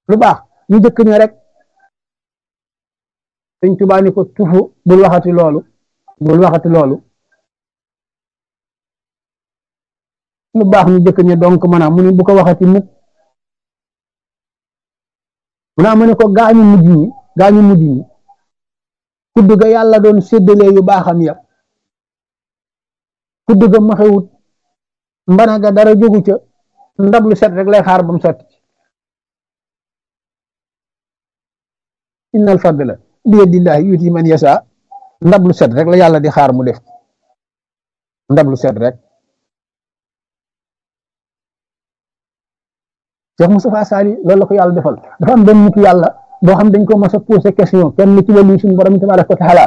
lu baax ñu jëkk ne rek sëñ Tuubaa ni ko tufu bul waxati loolu bul waxati loolu lu baax ñu jëkk ne donc maanaam mu ni bu ko waxati mukk mu naa mu ne ko gaañu mujj ñi gaañu mujj ñi kudd ga yàlla doon séddalee yu baaxam ya kudd ga maxewut mbana ga dara jógu ca ndab lu set rek lay xaar ba mu sotti innal fadla bi yadillahi yuti man yasa ndab lu set rek la yàlla di xaar mu def ndab lu set rek Cheikh Moustapha Sali loolu la ko yàlla defal dafa am benn nitu yàlla boo xam dañ ko mas a posé question kenn ci wàllu suñu borom tabaraka wa taala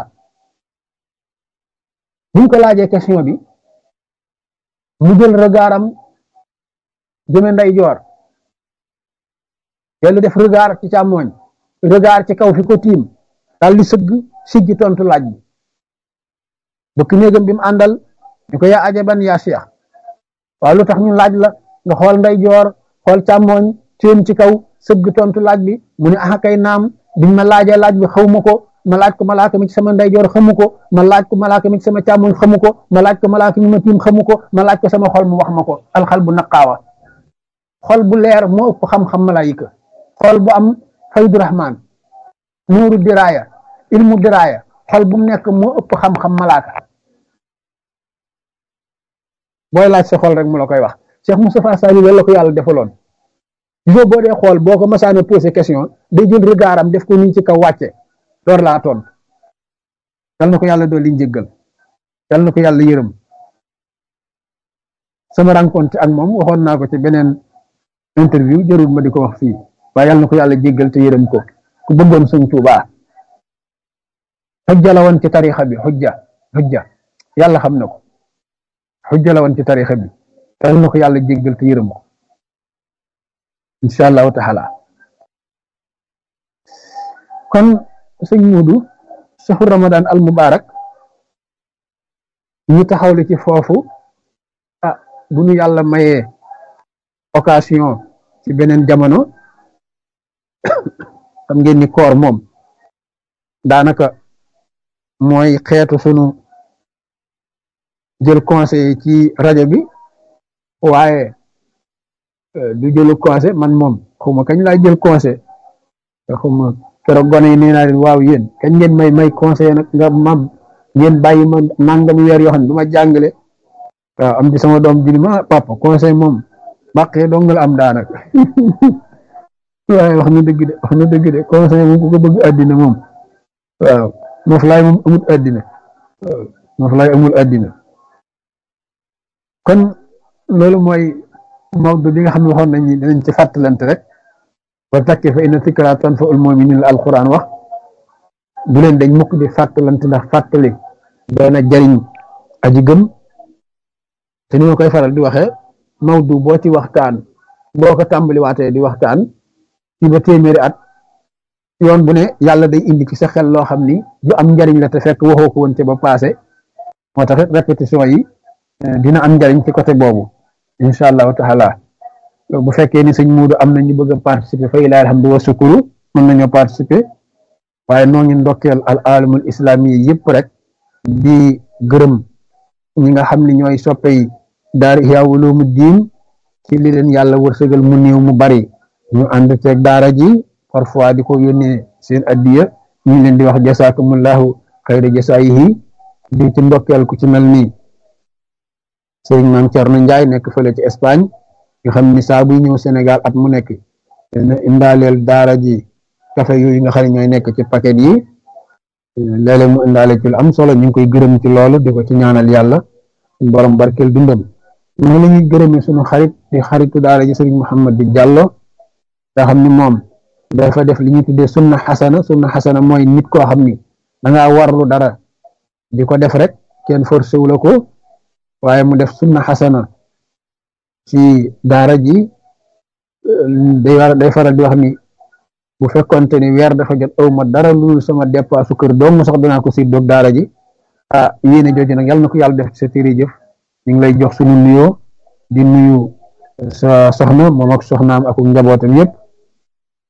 buñ ko laajee question bi mu jël regardam jëme nday joor dellu def regard ci càmmooñ regard ci kaw fi ko tiim daal di sëgg siggi tontu laaj bi bëkk néegam bi mu àndal ñu ko yaa ajaban yaa Cheikh waaw lu tax ñu laaj la nga xool nday joor xool càmmooñ teen ci kaw sëgg tontu laaj bi mu ne ah kay naam biñ ma laajee laaj bi xaw ma ko ma laaj ko malaaka mi ci sama ndeyjoor xamu ko ma laaj ko malaaka mi ci sama càmmoñ xamu ko ma laaj ko malaaka mi ma tiim xamu ko ma laaj ko sama xol mu wax ma ko alxal bu naqaawa xol bu leer moo ëpp xam-xam malaayika xol bu am faydu rahmaan nuuru diraaya ilmu diraaya xol bu mu nekk moo ëpp xam-xam malaaka booy laaj sa xol rek mu la koy wax Cheikh Moustapha Sali loolu la ko yàlla defaloon gisoo boo dee xool boo ko masaane posé question day jël regardam def ko nii ci kaw wàcce door laa toon yal na ko yàlla doon liñ jéggal yal na ko yàlla yërëm sama rencontre ak moom waxoon naa ko ci beneen interview jarul ma di ko wax fii waaye yal na ko yàlla jéggal te yërëm ko ku bëggoon sëñ Tuubaa xujja la woon ci tarixa bi xujja xujja yàlla xam na ko xujja la woon ci tarixa bi yal na ko yàlla jéggal te yërëm ko incha allahu taala kon sëñ Muudu saxu ramadan al mubarak ñu taxawle ci foofu ah bu nu yàlla mayee occasion ci beneen jamono xam ngeen ni koor moom daanaka mooy xeetu sunu jël conseil ci rajo bi waaye du jëlu conseil man moom xawma kañ laa jël conseil xawma keroog gone yi nee naa leen waaw yéen kañ ngeen may may conseil nag nga mam ngeen bàyyi ma nangami weer yoo xam ne du ma jàngale waaw am di sama doom ji ma papa conseil moom bàqee dong la am daanaka waaye wax na dëgg de wax na dëgg de conseil moom ku ko bëgg àddina moom waaw noflaay moom amul àddina waaw noflaay amul àddina kon loolu mooy mawdu bi nga xam ne waxoon nañ ni dinañ ci fàttalante rek wa takki fa inna zikraa tanfa'ul mu'miniin la alquran wax bu leen dañ mukk di fàttalante ndax fàttali doona jariñ aji gëm te ni ma koy faral di waxee mawdu boo ci waxtaan boo ko tàmbali waatee di waxtaan ci ba téeméeri at yoon bu ne yàlla day indi ci sa xel loo xam ni lu am njariñ la te fekk waxoo ko woon ca ba passé moo tax répétition yi dina am njariñ ci côté boobu incha allahu taala bu fekkee ni sëñ Muudu am na ñu bëgg a participer fa ilaa alhamdu wa sukuru mën nañoo participer waaye noo ngi ndokkeel al alamul islami yi yëpp rek di gërëm ñi nga xam ne ñooy soppey daara Ihya Ulumuddin ci li leen yàlla wërsëgal mu néew mu bari ñu ànd ceeg daara ji parfois di ko yónnee seen addiya ñu leen di wax jasaakumullahu xayra jasaayihi di ci ndokkeel ku ci mel nii sëriñ maam Cerno Njaay nekk fële ci Espagne nga xam ni saa buy ñëw Sénégal at mu nekk dina indaaleel daara ji café yooyu nga xam ne ñooy nekk ci paquet yi léeg-léeg mu indaale ci lu am solo ñu ngi koy gërëm ci loolu di ko ci ñaanal yàlla borom barkeel dundam ñu la ñuy gërëmee suñu xarit di xaritu daara ji sëriñ Muhammad di Jàllo nga xam ni moom dafa def li ñuy tuddee sunna xasana sunna xasana mooy nit koo xam ni da ngaa warlu dara di ko def rek kenn forcé wu la ko waaye mu def sunna xasana ci daara ji day war day faral di wax ni bu fekkonte ni weer dafa jot aw ma dara lu sama dépasse kër doom sax dinaa ko si doog daara ji ah yéene jooju nag yàlla na ko yàlla def ci sa téere jëf ñu ngi lay jox sunu nuyoo di nuyu sa soxna moom ak soxnaam ak njabootam yëpp